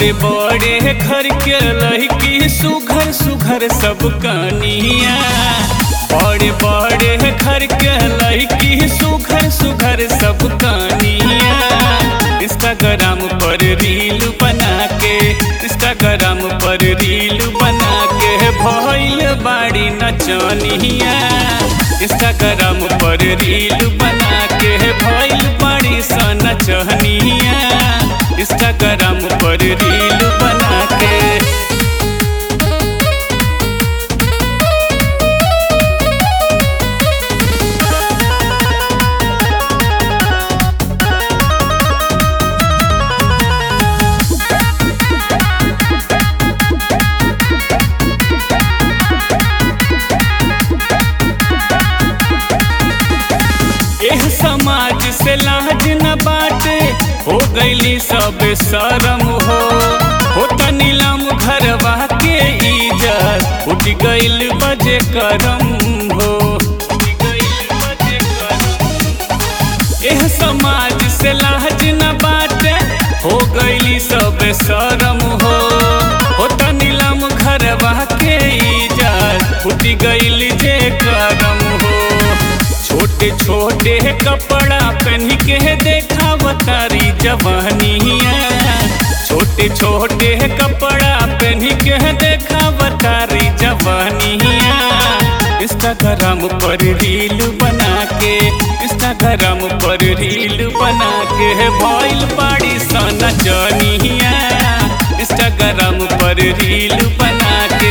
बड़े बड़े घर के लड़की सुघर सुघर सब कनिया बड़े बड़े घर के लड़की सुघर सुघर सब कनिया इंस्टाग्राम पर रील बना के इंस्टाग्राम पर रील बना के भइल बाड़ी नचनिया इंस्टाग्राम पर रील बना के भइल बाड़ी स नचनिया इंस्टाग्राम पर रील बना के एह समाज से लाज न बाटे हो गईली सब शरम हो हो त नीलम घरवा के इज्जत उठ गईल बजे करम हो एह समाज से लाज न बाटे हो गईली सब शरम हो हो त नीलम घरवा के इज्जत उठ गईल जे करम हो छोटे छोटे कपड़ा पहन के देखा बतारी जवानिया छोटे छोटे कपड़ा पहन के देखा बतारी जवानिया इंस्टाग्राम पर रील बना के इंस्टाग्राम पर रील बना के भइल पाड़ी सना जनिया इंस्टाग्राम पर रील बना के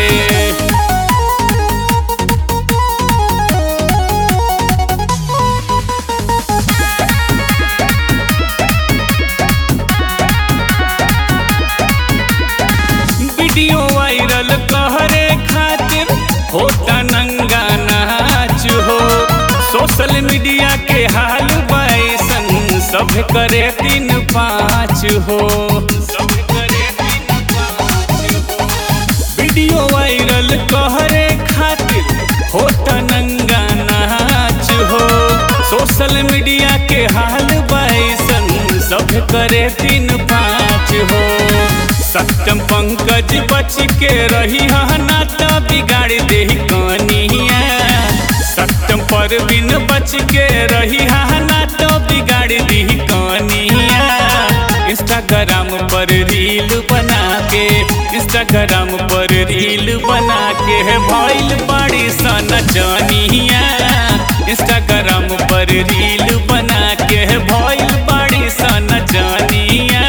वीडियो वायरल कहरे खातिर होता नंगा नाच हो सोशल मीडिया के हाल बैसन सब करे तीन पाँच हो सब करे तीन पाँच हो वीडियो वायरल कहरे खातिर होता नंगा नाच हो सोशल मीडिया के हाल बैसन सब करे तीन पाँच हो सत्यम पंकज बच के रही ना तो बिगाड़ दे कनिया सत्यम परवीन बच के रही ना तो बिगाड़ दी कनिया इंस्टाग्राम पर रील बना के इंस्टाग्राम पर रील बना के भइल बाड़ी सन जनिया इंस्टाग्राम पर रील बना के भइल बाड़ी सन जनिया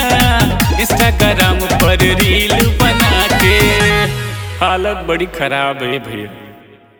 इंस्टाग्राम पर रील बना के हालत बड़ी खराब है भैया